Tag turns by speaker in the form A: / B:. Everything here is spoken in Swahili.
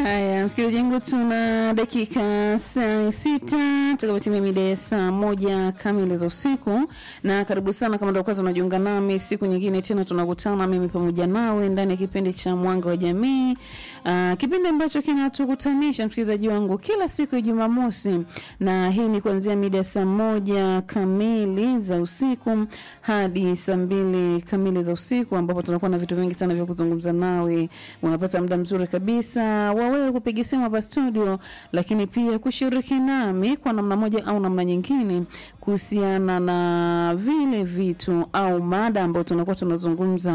A: Haya, msikilizaji wangu, tuna dakika saa sita tutakapotimia mida ya saa moja kamili za usiku, na karibu sana kama ndio kwanza unajiunga nami, siku nyingine tena tunakutana mimi pamoja nawe ndani ya kipindi cha Mwanga wa Jamii, uh, kipindi ambacho kinatukutanisha msikilizaji wangu kila siku ya Jumamosi, na hii ni kuanzia mida ya saa moja kamili za usiku hadi saa mbili kamili za usiku, ambapo tunakuwa na vitu vingi sana vya kuzungumza nawe. Unapata muda mzuri kabisa wa wewe kupiga simu hapa studio, lakini pia kushiriki nami kwa namna moja au namna nyingine kuhusiana na vile vitu au mada ambayo tunakuwa tunazungumza